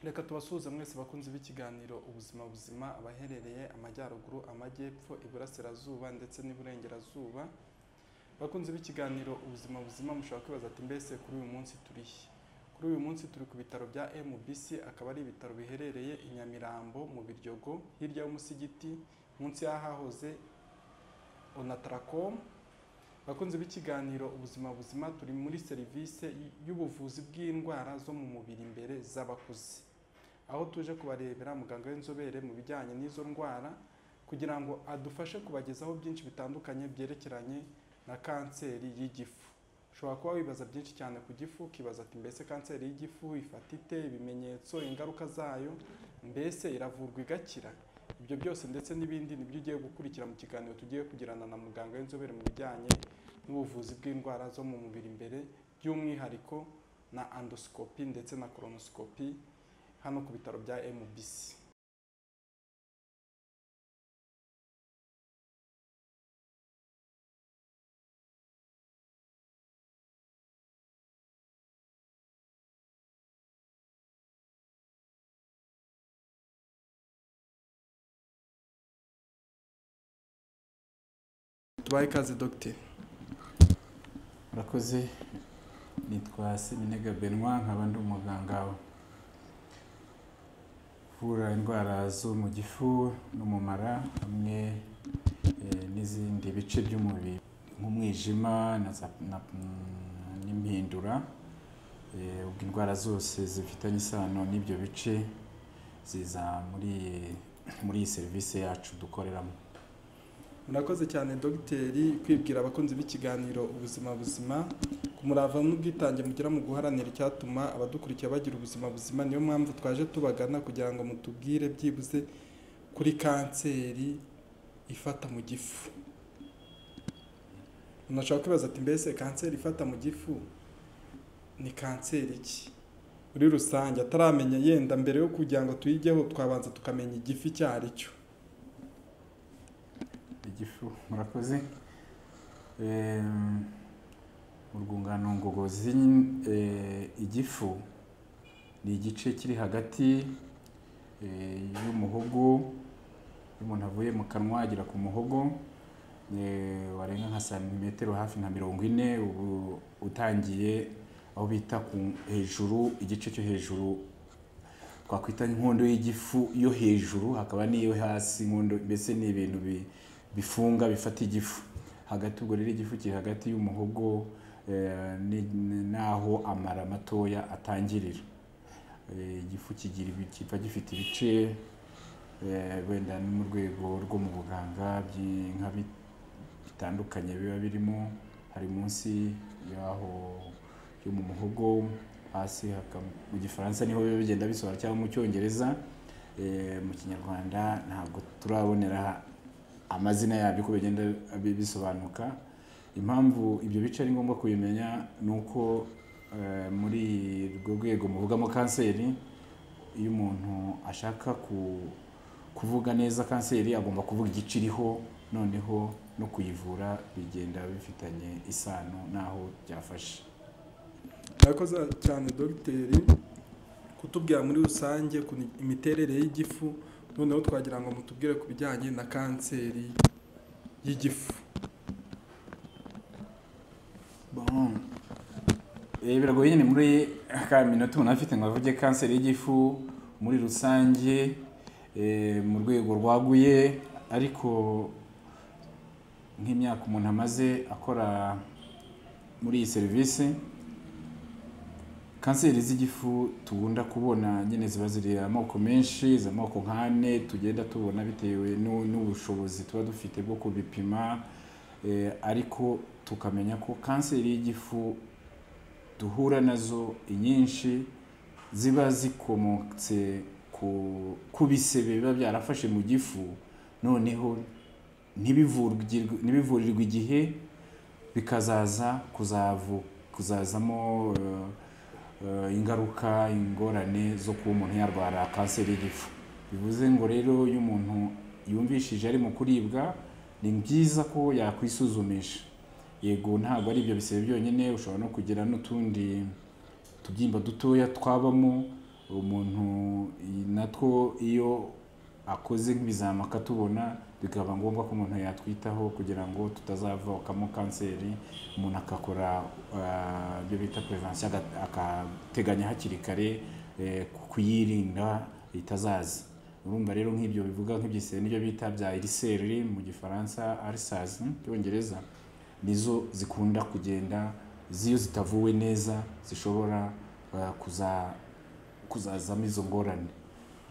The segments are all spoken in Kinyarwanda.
reka tubasuhuze mwese bakunzi b'ikiganiro ubuzima buzima abaherereye amajyaruguru amajyepfo iburasirazuba ndetse n'iburengerazuba bakunzi b'ikiganiro ubuzima buzima mushobora kwibaza ati mbese kuri uyu munsi turihe kuri uyu munsi turi ku bitaro bya MBC akaba ari ibitaro biherereye i Nyamirambo mu Biryogo hirya y'umusigiti munsi y'ahahoze Onatracom bakunzi b'ikiganiro ubuzima buzima turi muri serivisi y'ubuvuzi bw'indwara zo mu mubiri imbere z'abakuze aho tuje kubarebera muganga w'inzobere mu bijyanye n'izo ndwara kugira ngo adufashe kubagezaho byinshi bitandukanye byerekeranye na kanseri y'igifu ushobora kuba wibaza byinshi cyane ku gifu ukibaza ati mbese kanseri y'igifu ifata ite ibimenyetso ingaruka zayo mbese iravurwa igakira ibyo byose ndetse n'ibindi nibyo ugiye gukurikira mu kiganiro tugiye kugirana na muganga w'inzobere mu bijyanye n'ubuvuzi bw'indwara zo mu mubiri imbere by'umwihariko na andosikopi ndetse na koronosikopi hano ku bitaro bya MBC tubaye ikaze dogiteri murakoze nitwa Seminega Benoit nkaba ndi umuganga uvura indwara zo mu gifu n'umumara hamwe eh, n'izindi bice by'umubiri nk'umwijima na za- na- mm, n'impindura Eh, ubwo indwara zose zifitanye isano n'ibyo bice ziza muri muri iyi serivisi yacu dukoreramo murakoze cyane dogiteri kwibwira abakunzi b'ikiganiro ubuzima buzima ku murava n'ubwitange mugira mu guharanira icyatuma abadukurikira bagira ubuzima buzima niyo mpamvu twaje tubagana kugira ngo mutubwire byibuze kuri kanseri ifata mu gifu umuntu ashobora kwibaza ati mbese kanseri ifata mu gifu ni kanseri ki muri rusange ataramenya yenda mbere yo kugira ngo tuyijyeho twabanza tukamenya igifu icyo ari cyo igifu murakoze Em, mu rwungano ngogozi eh, igifu ni igice kiri hagati eh, y'umuhogo iyo umuntu avuye mu kanwa agera ku muhogo eh, warenga nka santimetero hafi nka mirongo ine ubu utangiye aho bita ku hejuru igice cyo hejuru twakwita inkondo y'igifu yo hejuru hakaba n'iyo hasi inkondo mbese ni ibintu bi bifunga bifata igifu hagati ubwo rero igifu kiri hagati y'umuhogo eh, ni- ni- n'aho amara matoya atangirira Eh, igifu kigira ibi- kiba gifite ibice eh, wenda no mu rwego rwo mu buganga byi- nka bi- bitandukanye biba birimo hari munsi y'aho yo mu muhogo hasi haka- mu gifaransa niho biba bigenda bisohora cyangwa mu cyongereza Eh, mu kinyarwanda ntabwo turabonera amazina yabyo uko bigenda bi- bisobanuka impamvu ibyo bice ari ngombwa kubimenya ni uko eh, muri urwo rwego muvugamo kanseri iyo umuntu ashaka ku- kuvuga neza kanseri agomba kuvuga igice iriho noneho no kuyivura bigenda bifitanye isano n'aho byafashe murakoze cyane dogiteri kutubwira muri rusange ku imiterere y'igifu noneho twagira ngo mutubwire ku bijyanye na kanseri y'igifu Bon. Eh, biragoye nyine muri ka minota umuntu afite ngo avuge kanseri y'igifu muri rusange eh, mu rwego rwaguye ariko nk'imyaka umuntu amaze akora muri iyi serivisi kanseri z'igifu tugunda kubona nyine ziba ziri amoko menshi izi amoko nk'ane tugenda tubona bitewe n'u- n'ubushobozi tuba dufite bwo kubipima Eh, ariko tukamenya ko kanseri y'igifu duhura nazo inyinshi ziba zikomotse ku ku bisebe biba byarafashe mu gifu noneho ntibivurwirwe- ntibivurirwe igihe bikazaza kuzavu kuzazamo eh, eh, ingaruka ingorane zo kuba umuntu yarwara kanseri y'igifu bivuze ngo rero iyo umuntu yumvishije ari mu kuribwa ni byiza ko yakwisuzumisha yego ntabwo ari ibyo bisebe byonyine ushobora no kugira n'utundi tubyimba dutoya twabamo umuntu natwo iyo akoze nk'ibizami akatubona bikaba ngombwa ko umuntu yatwitaho kugira ngo tutazavukamo kanseri umuntu agakora ibyo bita perevansiyo agateganya hakiri kare eh, kuyirinda itazaza urumva rero nk'ibyo bivuga nk'ibyisere n'ibyo bita bya iriseri mu gifaransa arisazi mu cyongereza nizo zikunda kugenda ziyo zitavuwe neza zishobora eh, kuza- kuzazamo izo ngorane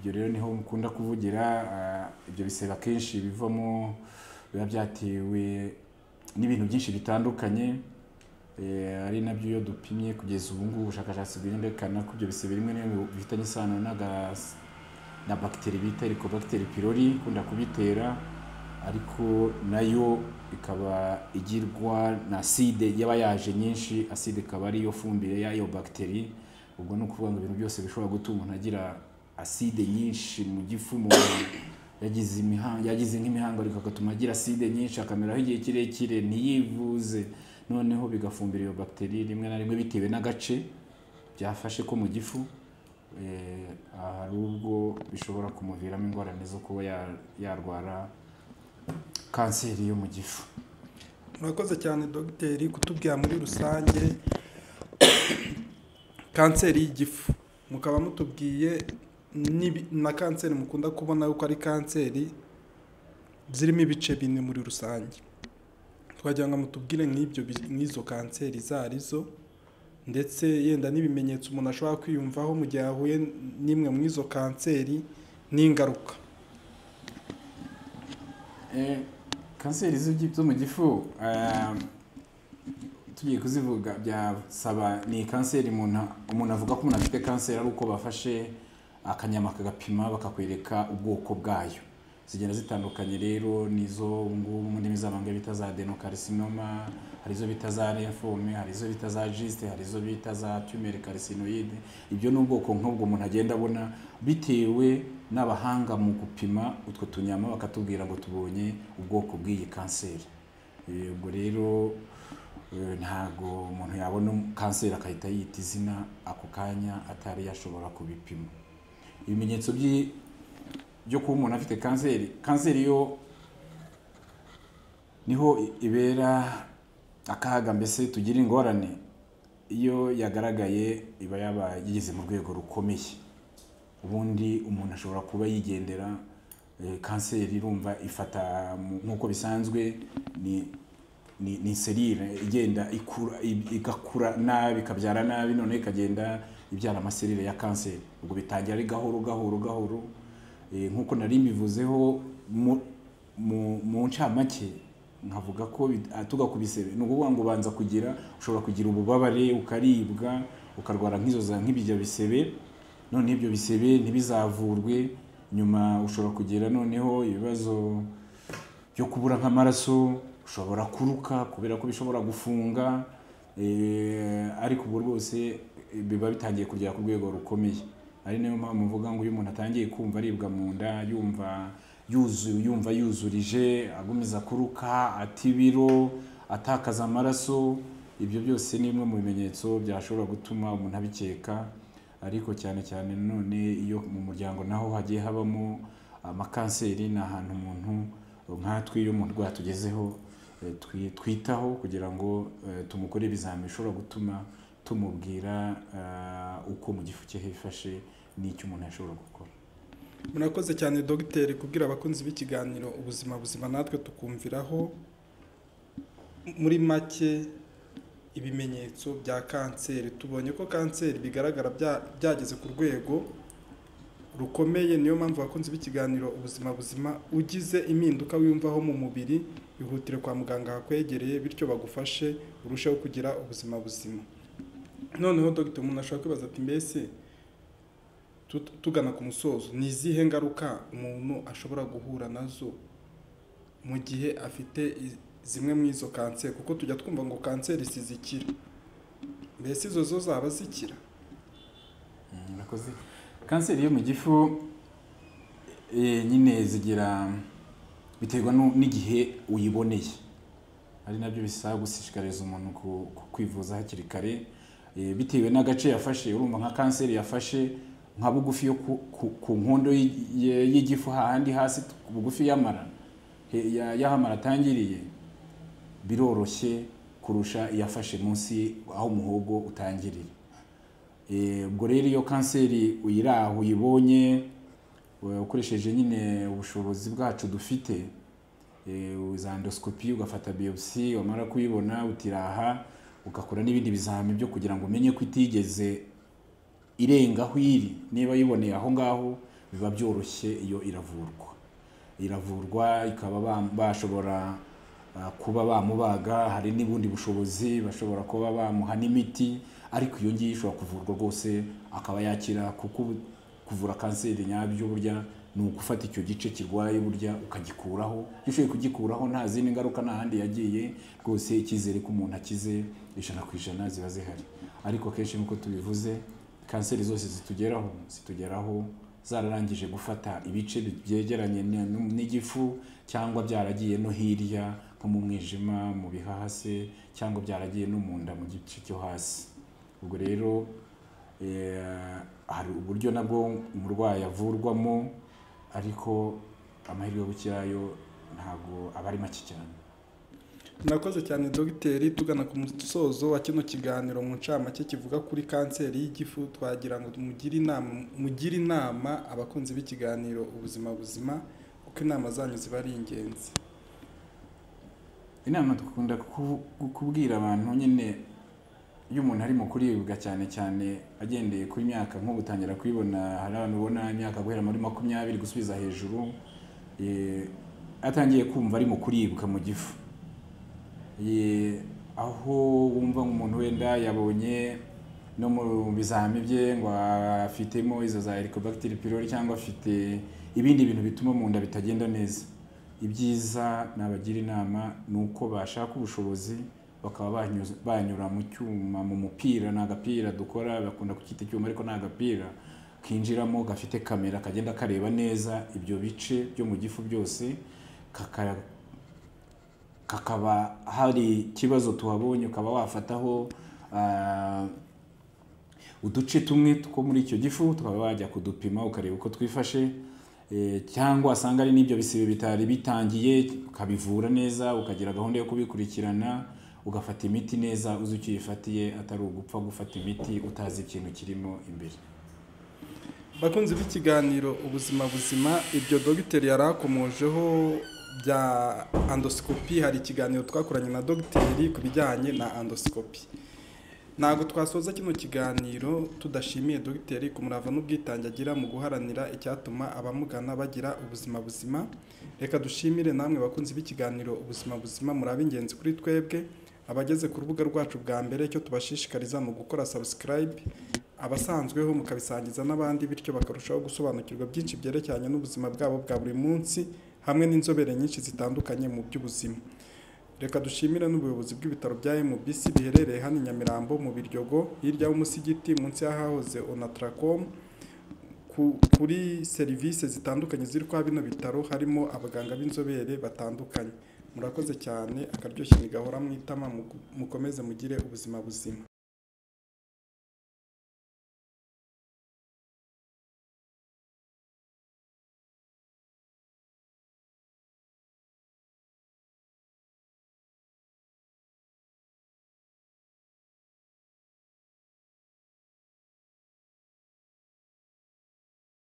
ibyo rero niho mukunda kuvugira ah, ibyo bisebe akenshi bivamo biba byatewe n'ibintu byinshi bitandukanye eh, ari nabyo iyo dupimye kugeza ubu ngubu ubushakashatsi bwerekana ko ibyo bisebe rimwe na rimwe bifitanye isano n'agas- na bagiteri bita helicobacter pylori ikunda kubitera ariko nayo ikaba igirwa na aside yaba yaje nyinshi aside ikaba ariyo fumbire y'ayo bagiteri ubwo ni ukuvuga ngo ibintu byose bishobora gutuma umuntu agira aside nyinshi mu gifu umuntu yagize imihango yagize nk'imihangariko agatuma agira aside nyinshi akameraho igihe kirekire ntiyivuze noneho bigafumbira iyo bagiteri rimwe na rimwe bitewe n'agace byafashe ko mu gifu eh, hari ubwo bishobora kumuviramo ingorane zo kuba ya- yarwara kanseri yo mu gifu murakoze cyane dogiteri kutubwira muri rusange kanseri y'igifu mukaba mutubwiye n'ibi- na kanseri mukunda kubona yuko ari kanseri zirimo ibice bine muri rusange twagira ngo mutubwire nk'ibyo bi- nk'izo kanseri izo arizo ndetse yenda n'ibimenyetso umuntu ashobora kwiyumvaho mu gihe ahuye n'imwe mu izo kanseri n'ingaruka Eh, kanseri z'igi- zo mu gifu ah, tugiye kuzivuga byasaba ni kanseri umuntu umuntu avuga ko umuntu afite kanseri ari uko bafashe akanyama kagapima bakakwereka ubwoko bwayo zigenda zitandukanye rero nizo ubu ngubu mu ndimi z'amahanga bita za adenocarcinoma hari izo bita za lymphome hari izo bita za giste hari izo bita za tumeri carcinoide ibyo ni ubwoko nk'ubwo umuntu agenda abona bitewe n'abahanga mu gupima utwo tunyama bakatubwira ngo tubonye ubwoko bw'iyi kanseri Eh, ubwo rero eh, ntago umuntu yabona kanseri akahita yita izina ako kanya atari yashobora kubipima ibimenyetso by'i- byo kuba umuntu afite kanseri kanseri yo niho i- ibera akaga mbese tugira ingorane iyo yagaragaye iba yaba yigeze mu rwego rukomeye ubundi umuntu ashobora kuba yigendera eh, kanseri irumva ifata mu- nk'uko bisanzwe ni ni, ni serire igenda ikura i- igakura nabi ikabyara nabi none ikagenda ibyara amaserire ya kanseri ubwo bitangira ari gahoro gahoro gahoro Eh, nk'uko nari mbivuzeho mu- mu mu ncamake nkavuga ko bit- ah, tuga ku bisebe ni ukuvuga ngo ubanza kugira ushobora kugira ububabare ukaribwa ukarwara nk'izo za nk'ibijya bisebe none ibyo bisebe ntibizavurwe nyuma ushobora kugira noneho ibibazo byo kubura nk'amaraso ushobora kuruka kubera ko bishobora gufunga eh, ariko ubu rwose eh, biba bitangiye kugera ku rwego rukomeye ari nayo mpamvu mvuga ngo iyo umuntu atangiye kumva aribwa mu nda yumva yuzuye yumva yuzurije agumiza kuruka ata ibiro atakaza amaraso ibyo byose ni bimwe mu bimenyetso byashobora gutuma umuntu abikeka ariko cyane cyane none iyo mu muryango naho hagiye habamo amakanseri ni ahantu umuntu nkatwe iyo umuntu urwaye tugezeho eh, twi- twitaho kugira ngo eh, tumukore ibizami bishobora gutuma tumubwira eh, uko mu gifu cye hifashe n'icyo umuntu yashobora gukora murakoze cyane dogiteri kubwira abakunzi b'ikiganiro ubuzima buzima natwe tukumviraho muri make ibimenyetso bya kanseri tubonye ko kanseri bigaragara bya- byageze ku rwego rukomeye niyo mpamvu abakunzi b'ikiganiro ubuzima buzima ugize impinduka wiyumvaho mu mubiri ihutire kwa muganga hakwegereye bityo bagufashe urusheho kugira ubuzima buzima noneho dogiteri umuntu ashobora kwibaza ati mbese tut- tugana ku musozo ni izihe ngaruka umuntu ashobora guhura nazo mu gihe afite i- zimwe mu izo kanseri kuko tujya twumva ngo kanseri sizikira mbese izo zo zaba zikira Mm, murakoze kanseri yo mu gifu eh, nyine zigira biterwa nu- n'igihe uyiboneye ari nabyo bisaba gushishikariza umuntu ku- ku- kwivuza hakiri kare eh, bitewe n'agace yafashe urumva nka kanseri yafashe nka bugufi yo ku- ku- ku nkondo y'i- ye- y'igifu hahandi hasi t- ku bugufi y'amara he- ya- y'ahamara atangiriye biroroshye kurusha iyafashe munsi aho umuhogo utangirira Eh, ubwo rero iyo kanseri uyiraho uyibonye eh, ukoresheje nyine ubushobozi bwacu dufite eh, uza endoscopy ugafata biopsy wamara kuyibona utiraha ugakora n'ibindi bizami byo kugira ngo umenye ko itigeze irenga aho iri niba yiboneye aho ngaho biba byoroshye iyo iravurwa iravurwa ikaba ba- bashobora ah, kuba bamubaga hari n'ubundi bushobozi bashobora kuba bamuha n'imiti ariko iyo ngiyo ishobora kuvurwa rwose akaba yakira kuko ubu- kuvura kanseri nyabyo burya ni ugufata icyo gice kirwaye burya ukagikuraho iyo ushoboye kugikuraho nta zindi ngaruka nta handi yagiye rwose icyizere ko umuntu akize ijana ku ijana ziba zihari ariko akenshi nk'uko tubivuze kanseri zose zitugeraho zitugeraho zararangije gufata ibice byegeranye n- n- n'igifu cyangwa byaragiye no hirya nko mu mwijima mu bihahase cyangwa byaragiye no mu nda mu gice cyo hasi ubwo rero eh, hari uburyo nabwo umurwayi avurwamo ariko amahirwe yo gukira yo ntabwo aba ari make cyane murakoze cyane dogiteri tugana ku musozo wa kino kiganiro mu ncamake kivuga kuri kanseri y'igifu twagira ngo mugire inama mugire inama abakunzi b'ikiganiro ubuzima buzima kuko inama zanyu ziba ari ingenzi inama dukunda kubu- kubwira abantu nyine iyo umuntu arimo kuribwa cyane cyane agendeye ku myaka nk'ubutangira kuyibona hari abantu ubona imyaka guhera muri makumyabiri gusubiza hejuru eh, atangiye kumva ari mu kuribwa mu gifu Eh, aho wumva umuntu wenda yabonye no mu bizami bye ngo afitemo izo za helicobacter pylori cyangwa afite ibindi bintu bituma mu nda bitagenda neza ibyiza nabagira inama ni uko bashaka ubushobozi bakaba banyuza- banyura mu cyuma mu mupira ni agapira dukora bakunda kucyita icyuma ariko ni agapira kinjiramo gafite kamera kagenda kareba neza ibyo bice byo mu gifu byose kaka- kakaba hari ikibazo tuhabonye ukaba wafataho ah, uduce tumwe two muri icyo gifu tukaba wajya kudupima ukareba uko twifashe Eh, cyangwa wasanga ari n'ibyo bisebe bitari bitangiye ukabivura neza ukagira gahunda yo kubikurikirana ugafata imiti neza uzi icyo uyifatiye atari ugupfa gufata imiti utazi ikintu kirimo imbere bakunzi b'ikiganiro ubuzima buzima ibyo dogiteri yari akomojeho bya andosikopi hari ikiganiro twakoranye na dogiteri ku bijyanye na andosikopi ntabwo twasoza kino kiganiro tudashimiye dogiteri ku murava n'ubwitange agira mu guharanira icyatuma abamugana bagira ubuzima buzima reka dushimire namwe bakunzi b'ikiganiro ubuzima buzima muri ab'ingenzi kuri twebwe abageze ku rubuga rwacu bwa mbere icyo tubashishikariza mu gukora sabusikarayibe abasanzweho mukabisangiza n'abandi bityo bakarushaho gusobanukirwa byinshi byerekeranye n'ubuzima bwabo bwa buri munsi hamwe n'inzobere nyinshi zitandukanye mu by'ubuzima reka dushimire n'ubuyobozi bw'ibitaro bya MBC biherereye hano i Nyamirambo mu Biryogo hirya y'umusigiti munsi y'ahahoze Onatracom ku- kuri serivisi zitandukanye ziri kwa bino bitaro harimo abaganga b'inzobere batandukanye murakoze cyane akaryoshye ntigahora mwitama mukomeze mugire ubuzima buzima